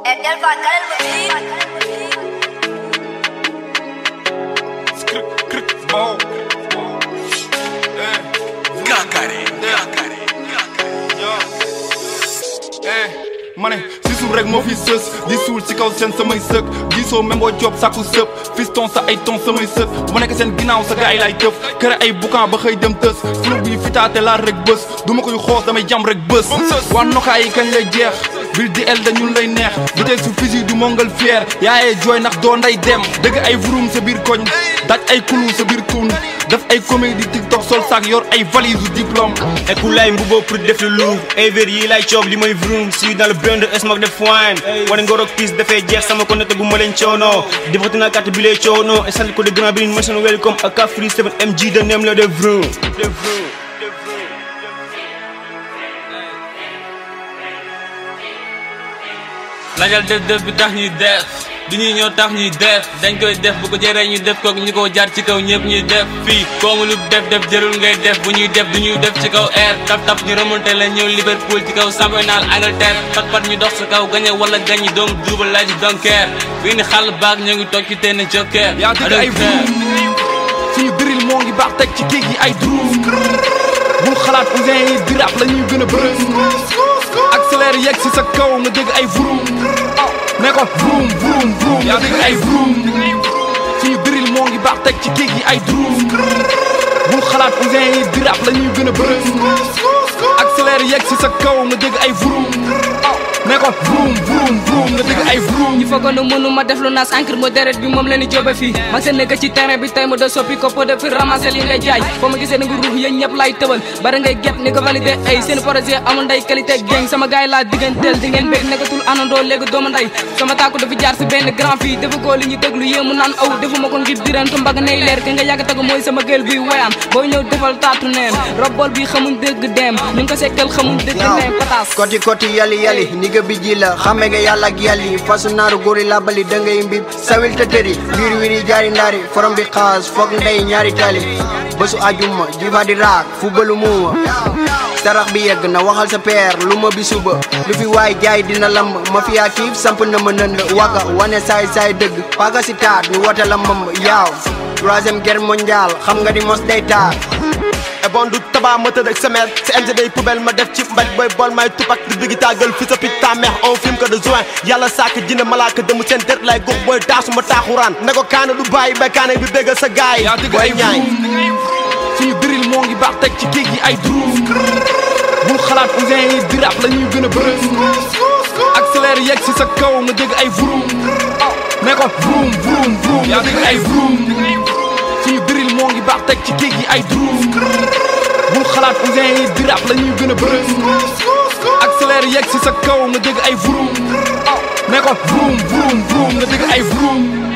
Erdel Fakal Musik. Skrik, krik, bom. Eh, Gakare, gakare, yo. Eh, ma ne si suuf rek moo fi sës di suul ci kaw seen samay sëk gisoo même boo job sàkku sëp fiston sa ay ton samay sët bu nekk seen ginnaaw sa gaay lay tëf kër ay boucan ba xëy dem tës flou bi fitaate laar rek bës du ma koy xoos damay jam rek bës waa noxaa yi kañ lay jeex bil di el dañun lay neex bu tey su fusil du mongal fier yaayee jooy ndax doo nday dem dëgg ay vurum sa biir koñ daj ay kulu sa biir tun def ay comédie tiktok sol saak yor ay valise u diplôme Ekulaay mbubo pour def lu lu Ever yi lay coob li mooy vroom si dans le brain de smoke def wine wane ngorok piis dafay jeex sama ko nette gu ma leen coono defati na carte bi lay coono et sant ko de grand bi mission welcome ak ka free 7 mg de nem la de vroom de vroom lajal def def bi tax ñuy def du ñuy ñoo tax ñuy def dañ koy def bu ko jëree ñu def ko ñu ko jaar ci kaw ñëpp ñuy def fii koomu lu def def jërul ngay def bu ñuy def du ñuy def ci kaw air tap tap ñu remonté la ñëw Liverpool ci kaw championnat Angleterre pat pat ñu dox sa kaw gañe wala gañi doom duubal laaj donkeer fii ni xàll baag ñoo ngi toog ci teen jokkeer yaa dëgg ay vroom suñu diril moo ngi baax teg ci géej gi ay druum bul xalaat ousin yi dirap la ñuy gën a bërëm accélère yegg si sa kaw nga dégg ay vroom ne ko vroom vroom vroom yaa dégg ay vroom suñu diril moo ngi baax teg ci géej gi ay druum bul xalaat ousin yi dirap la ñuy gën a bërëm accélère yegg si sa kaw nga dégg ay vroom ne ko vroom vroom vroom nga dégg ay vroom ñu foogoon ne mënu ma def lu naas encre mo deret bi moom leen di jóobe fii ma seen nekk ci terrain bi tey ma da soppi ko de fi ramasser li ngay jaay foo ma gisee ne nga ruux yéen ñëpp lay tëbal bari ngay get ni ko validé ay seen projet amul nday qualité gang sama gars yi laa digganteel di ngeen bég nekkatul anandoo léegi doomu nday sama tàkku dafa jaar si benn grand fii dafa ko li ñu déglu yéemu naan aw defuma ko ngir dirantu mbag nay leer ki nga yàgg tagu mooy sama gël buy woyaan booy ñëw defal taatu neen robbol bi xamuñ dëgg dem ñu ngi ko sekkal xamuñ dëgg neen pataas koti koti yali yali niga bi ji la xame nga yàlla ak yàlli fasu naaru góori labali da ngay mbib sawil te tëri wiir wiiri jaari ndaari forom bi xaas foog ndey ñaari tali bésu ajuma jifa di raak fu balu muuma sarax bi yegg na waxal sa peer lu ma bi suba lu fi waay jaay dina lamb ma fiyaa kiif samp na ma nënd wagga wane saay saay dëgg paga si taat ñu woote la mam yaaw troisième guerre mondiale xam nga di mos day taar e bon du taba ma tëdd ak semaine si MG day poubelle ma def ci mbaj booy bool may tupak di bigi tàggal fi sa pit ta meex on film que de juin yàlla sàkk jinne malaaka demu seen dër lay gox booy taasu ma taaxuraan ne ko kaana du bàyyi ba kaana bi béggal sa gaay yaa dëgg booy ay ñaay vroom suñu diril moo ngi baax teg ci géej gi ay druum bul xalaat ousin yi dirap la ñuy gën a bërëm accélère yegg si sa kaw nga dégg ay vroom ne ko vroom vroom vroom yaa dégg ay vroom suñu diril moo ngi baax teg ci géej gi ay druum bul xalaat ousin yi dirap la ñuy gën a bërëm accélère yegg si sa kaw nga dégg ay vroom ne ko vroom vroom vroom nga dégg ay vroom